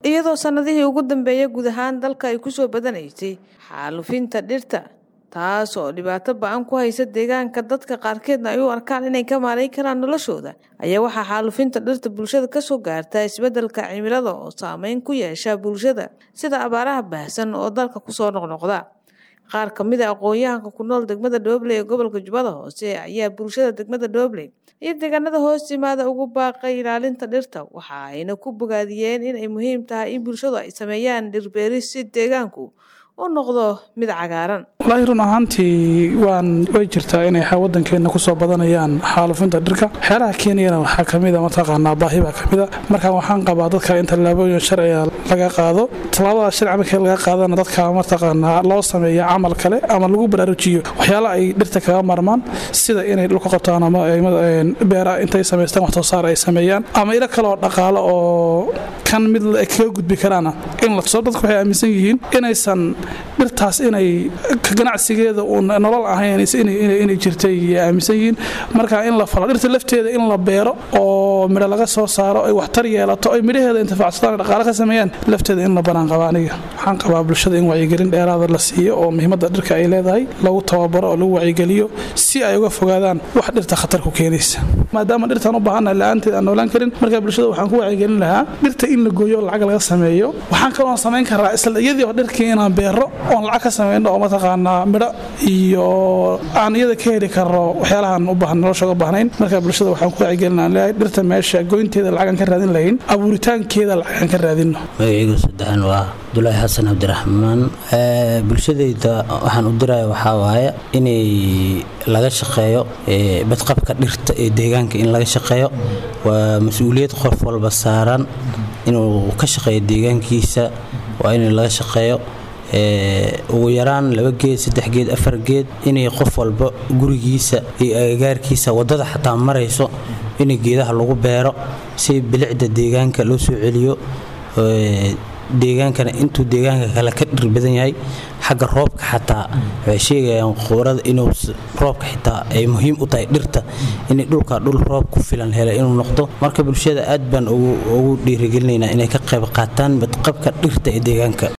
iyadoo sannadihii ugu dambeeyay guud ahaan dalka ay ku soo badanaysay xaalufinta dhirta taas oo dhibaato ba-an ku haysa deegaanka dadka qaarkeedna ay u arkaan inay ka maarayn karaan noloshooda ayaa waxaa xaalufinta dhirta bulshada kasoo gaarta isbeddelka cimilada oo saameyn ku yeesha bulshada sida abaaraha baahsan oo dalka kusoo noqnoqda qaar ka mid a aqoon-yahanka ku nool degmada dhobley ee gobolka jubbada hoose ayaa bulshada degmada dhobley iyo deegaanada hoos yimaada ugu baaqay ilaalinta dhirta waxa ayna ku bogaadiyeen inay muhiim tahay in bulshadu ay sameeyaan dhirbeeris si deegaanku u noqdo mid cagaaran walaahi run ahaantii waan way jirtaa inay wadankeena kusoo badanayaan xaalufinta dhirka waxyaalaha keeniyana waxaa kamida mataqaanaa baahi baa kamida marka waxaan qabaa dadka in tallaabooyin sharciga laga qaado tallaabada sharci markii laga qaadana dadka mataqaanaa loo sameeya camal kale ama lagu baraarujiyo waxyaala ay dhirta kaga marmaan sida inay dhulka qabtaan ama beera intay samaystaan wax soo saar ay sameeyaan ama ilo kaleoo dhaqaalo oo kan mid kaga gudbi karaana in la tuso dadku waxay aaminsan yihiin inaysan dhirtaas inay ganacsigeeda uun nolol ahayn inay jirtay aaminsan yihiin marka in la falo dhirta lafteeda in la beero oo midho laga soo saaro ay waxtar yeelato ay midhaheeda intifaacsadaan dhaqaale ka sameeyaan lafteeda in la banaan qaba aniga waxaan qabaa bulshada in wacyigelin dheeraada la siiyo oo muhiimadda dhirka ay leedahay lagu tababaro oo lagu wacyigeliyo si ay uga fogaadaan wax dhirta khatar ku keenaysa maadaama dhirtaan u baahannahay la-aanteed aan noolaan karin marka bulshada waxaan ku wacyigelin lahaa dhirta in la gooyo oo lacag laga sameeyo waxaan kaloo samayn karaa isla iyadii oo dhirkii inaan beero oon lacag ka samayno oo mataqaanaa midho iyo aan iyada ka heli karno waxyaalahaan u baahan nolosha uga baahnayn marka bulshada waxaan ku wacyigelinaa leeyahay dhirta meesha goynteeda lacagaan ka raadin lahayn abuuritaankeeda lacagaan ka raadinno magacaygu saddexan waa abdulaahi xasan cabdiraxmaan bulshadayda waxaan u diraya waxaa waaye inay laga shaqeeyo badqabka dhirta ee deegaanka in laga shaqeeyo waa mas-uuliyad qof walba saaran inuu ka shaqeeyo deegaankiisa waa in laga shaqeeyo ugu yaraan laba geed saddex geed afar geed inay qof walba gurigiisa iyo agagaarkiisa wadada xataa marayso in geedaha lagu beero si bilicda deegaanka loo soo celiyo deegaankana intuu deegaanka kale ka dhir badan yahay xagga roobka xataa waxay sheegayaan quurada inuu roobka xitaa ay muhiim u tahay dhirta in dhulka dhul roob ku filan hela inuu noqdo marka bulshada aad baan ugu dhiirigelinaynaa inay ka qayb qaataan badqabka dhirta ee deegaanka